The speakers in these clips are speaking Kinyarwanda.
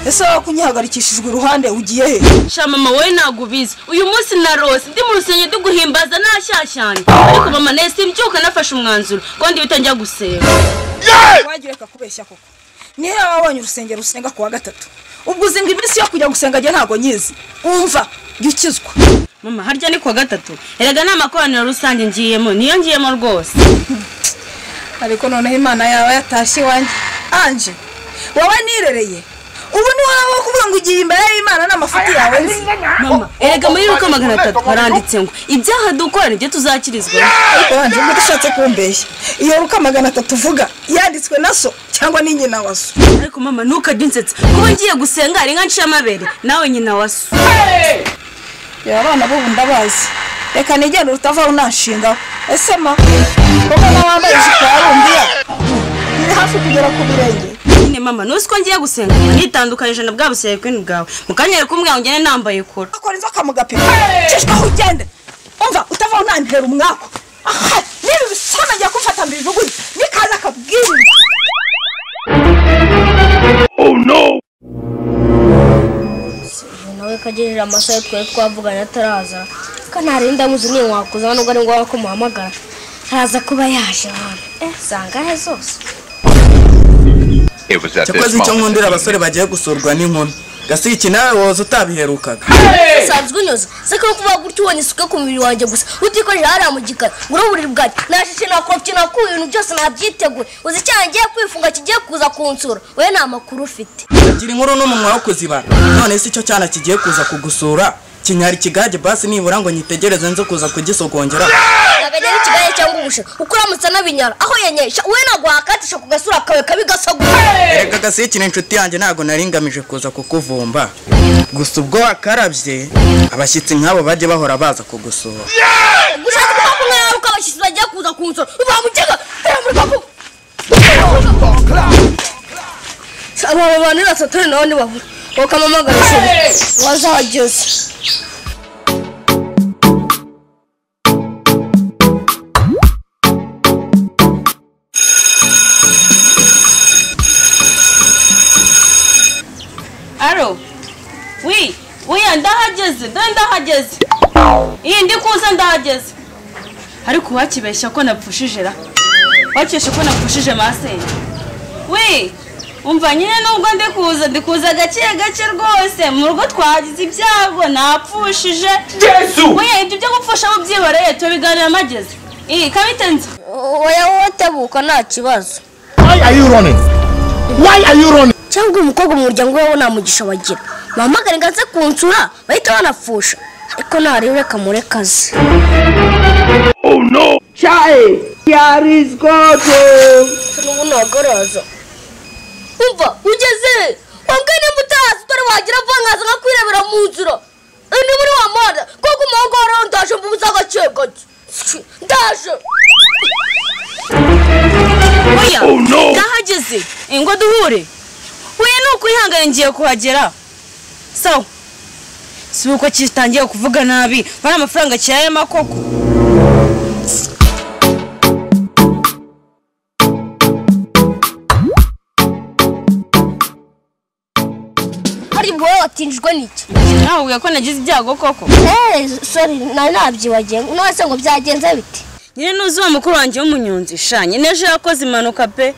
ese kunyihagarikishijwe iruhande ugiye he shamama wowe ntabwo ubizi uyu munsi narose ndi mu rusenge duguhimbaza ntashyashyanye ariko mama nahise mbyuka nafashe umwanzuro kandi bitangira guseba wagiye kakubeshya koko niyo waba wabonye urusengero rusenga ku wa gatatu ubwo uzi ngo iminsi yo kujya gusenga njye ntabwo nyizi wumva jya ukizwa mama harya ni ku wa gatatu erega ni amakoraniro rusange ngiyemo niyo ngiyemo rwose ariko noneho imana yawe yatashye iwanjye anje wowe nirereye ubu ni wowe wo kuvuga ngo ugiye imbere y'imana n'amafuti yawe nzi mama erega muri y'uko magana atatu haranditse ngo ibyaha dukora nibyo tuzakirizwa ariko wanjye ubwo udashatse kumbeshya iyo ruka magana atatu uvuga yanditswe na so cyangwa ni nyina wa so ariko mama ntukajye unsetsa kuba ngiye gusenga hari nka ncamabere nawe nyina wa so reba abana b'ubu ndabazi reka nigende utavaho unanshingaho ese ma koko n'abambaye ijipo ya rumbiya iri hafi kugera ku birenge nyine mama nuzi ko ngiye gusenga nitandukanyije na bwa buserekwini bwawe mu kanya rero kumwe ngo ngende nambaye kora akora inzoka mu gapira cishwa aho ugende umva utavaho nantera umwaku aha niba ubisana ajya kumfata mbijugunye nikaza akabwirwa nawe kagerera amasaha twari twavuganye ataraza kandi hari ndamuzi niyo wakuza nubwo ari ngombwa ko muhamagara araza kuba yaje hano eh sanga he zose It was at cyakoze this icyo moment. nkundira abasore bagiye gusurwa n'inkumi gasiki nawe woza utabiherukaga usanzwe unyoza se ko kuba gutyo ubona isuka ku mubiri wanjye gusa utikorera hariya mu gikari ngura uburiri bwanjye nashishe nakorofye nakuye ibintu byose nabyiteguye uzi icyaha ngiye kwifunga kigiye kuza kunsura wowe nta makuru ufite gira inkuru n'umunwa wo kuzibara none si cyo cyana kigiye kuza kugusura kinyari ikigage basi nibura ngo nyitegereze nze kuza kugisogongera akajya n'ikigaye cyangwa ubushe uko uramutse anabinyara aho yanyesha wowe ntabwo wakatisha ku gasura kawe kabi gasogoye reka gasiki ni inshuti yanjye ntabwo nari ngamije kuza kukuvumba gusa ubwo wakarabye abashyitsi nk'abo bajye bahora baza kugusura gushaka kuba kumwe yawe uko abashyitsi bagiye kuza kunsura uba mukega aba bantu ni batatu nawe ntibabura bakamamagara ishuri wazageze aro wi wiya ndahageze dore ndahageze iyi ndi kuza ndahageze ariko wakibeshya ko napfushije ra wakibeshya ko napfushije masenge wi umva nyine nubwo ndi kuza ndi kuza gake gake rwose mu rugo twagize ibyago napfushije yesu wiya ibyo byo gupfusha mubyihoreye tubiganira amageze iyi kabitenze oya wowe tebuka nta kibazo Why are you running? Why are you running? cyangwa umukobwa mu muryango wawe nta mugisha bagira bahamagare ngo aze kunsura bahita banapfusha ariko ntarebe reka murekaze n'ubu ntagaraza umva ugeze wambwe nimba utazi utari wagira vuba nkaza nkakwirebera mu nzira Eh, ni muri wa muhanda kuko umuhungu wa rero ndaje mvuze agake gake Tsi, ndaje oya ndahageze ingo duhure we ni ukwihangana ngiye kuhagera sawa si uko kitangiye kuvuga nabi bari amafaranga kirayemo koko hari wowe watinjwe n'iki nakubwira ko nagize ibyago koko sori nari nabyibagiwe none se ngo byagenze bite nyine nuzi wa mukuru wanjye w'umunyonzi shanye n'ejo yakoze impanuka pe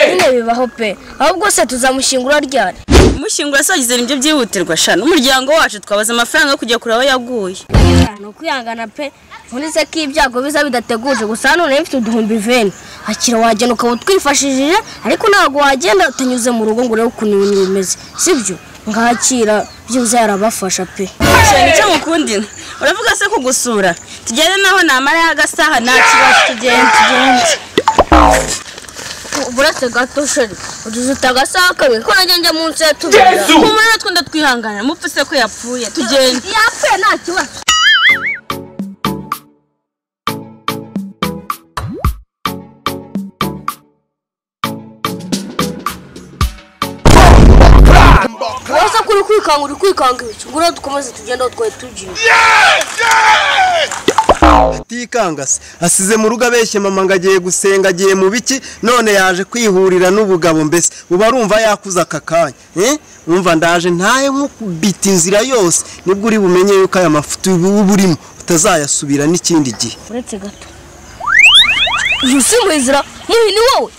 nyine bibaho pe ahubwo se tuzamushyingura ryari umushyingura sagize nibyo byihutirwa shana umuryango wacu twabaza amafaranga yo kujya kureba aho yaguye ni ukwihangana pe uretse ko ibyago biza bidateguje gusa hano rero mfite uduhumbi veni akira wagenda ukaba utwifashishije ariko ntabwo wagenda utanyuze mu rugo ngo urebe ukuntu ibintu bimeze sibyo ngakira byibuze yarabafasha pe shana icyo mukundina uravuga se kugusura tugende naho namaraho agasaha nta kibazo tugende tugende buretse gato sheri uduzuta agasaha kamwe ko najya njya munsi ya tubiri kumara natwe ndatwihangana mupfu se ko yapfuye tugende yapfuye nta kibazo waza ko ahubwo uri kwikanga uri kwikanga ibiki ngura dukomeze tugende aho twari tugiye atikanga se asize mu rugo abeshye mama ngo agiye gusenga agiye mu biki none yaje kwihurira n'ubugabo mbese uba arumva yakuze aka kanya eh? umva ndaje ntaye nk'ukubita inzira yose nibwo uri bumenye yuko aya mafuti uba urimo utazayasubira n'ikindi gihe uretse gato uyu si muhizira mubi ni wowe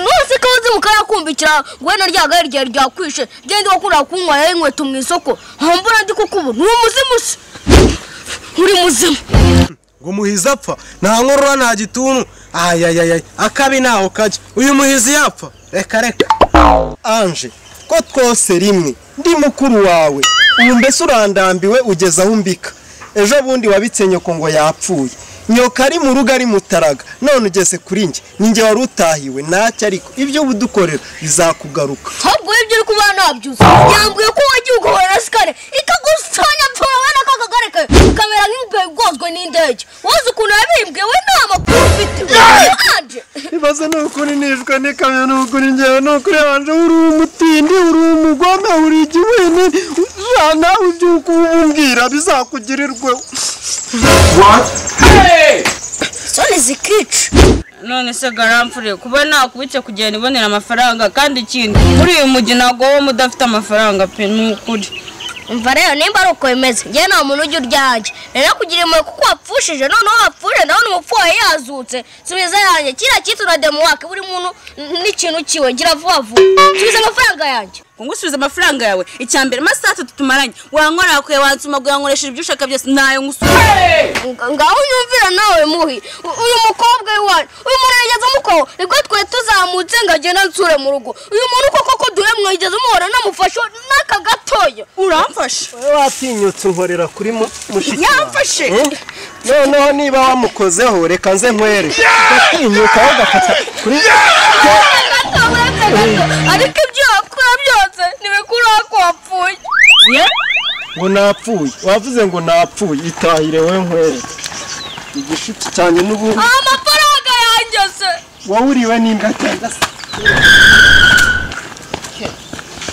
nose ko uzi mukarakumbikira ngo wenda rya gare ryawe ryakwishe genda wakunda kunywaya inkweto mu isoko nkumbura ndi kukubona uri umuzimu se uri muzimu ngo muhizi apfa nta nkorora nta gituntu ayayayay akabi ntaho kajya uyu muhizi yapfa reka reka anje ko twose rimwe ndi mukuru wawe ubu mbese urandambiwe ugeze aho umbika ejo bundi wabitse nyoko ngo yapfuye nyoka ari mu rugo ari mutaraga none ugeze kuri njye ninjye wari utahiwe ntacyo ariko ibyo uba udukorera bizakugaruka ahubwo ibyo uri kuba nabyuze yambwiye ko wagiye uguhorera sikare ikagusanya mpfura wenda ko akagare kawe kamera nk'imbeho igozwe n'indege wowe ukuntu yabimbwiye we nta makuru ufite anje ibibazo ni ukuri nishwe n'ikamyo ni ukuri ngewe ni ukuri wanje uri umutindi uri umugome uri igiwini jana ibyo ukumbwira bizakugirirwe isoni zikica none se garampfure kuba nakubitse kugenda ibonera amafaranga kandi ikindi muri uyu mujyi ntabwo wowe udafite amafaranga pe ni ukuri umva rero nimba ari uko bimeze njyewe nta muntu ujya urya hanjye rero kugira impuhwe kuko wapfushije noneho wapfuje ndabona umupfu wawe yazutse subiza yanjye kiriya cyitwa demuwake buri muntu n'ikintu kiwe ngira vuba vuba subiza amafaranga yanjye ngo ngusubize amafaranga yawe icya mbere amasaha atatu tumaranye wankorera kure wansuma wankoresheje ibyo ushaka byose ntayo ngusubiza Nga- ngaho unyumvira nawe muhi U- uyu mukobwa w'iwanyu uyu muntu yigeze umukoho nibwo twe tuzamutse ngo agende ansure mu rugo uyu muntu koko ko duhe mwigeze umuhora namufashe n'aka gatoya uramfashe watinyutse unkorera kuri mu- mushiki yamfashe Eh? noneho niba wamukozeho reka nze nkwere ugatinyuka ugafata kuri gato uretse gato ariko ibyo wakora byose ntibikura ko wapfuye ngo napfuye wavuze ngo napfuye itahire we nkwere igishitsi cyane n'ubundi amafaranga yanjye se wawuriwe n'imbwa cyangwa se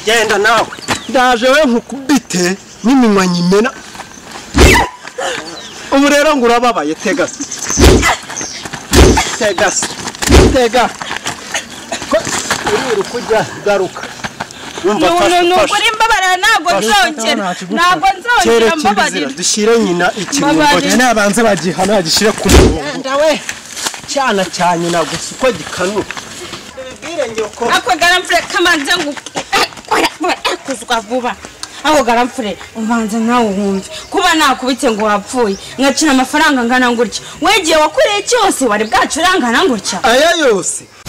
genda nawe ndaje we nkukubite n'iminwa nyimena ubu rero ngo urababaye tega se tega se tega ko uri kujya garuka ni umuntu ukuri mbabarira ntabwo nzongera ntabwo nzongera mbabarira dushyire nyina ikirungo Mbabarira. nyina yabanza bagihana yagishyire ku murongo we cyana cya nyina gusa uko gikanuka ako garamfure kamanze ngo kuzwa vuba ako garamfure ubanza nawe wumve kuba nakubitse ngo wapfuye ngacina amafaranga angana gutya wegiye wakoreye cyose wari bwacurangana gutya aya yose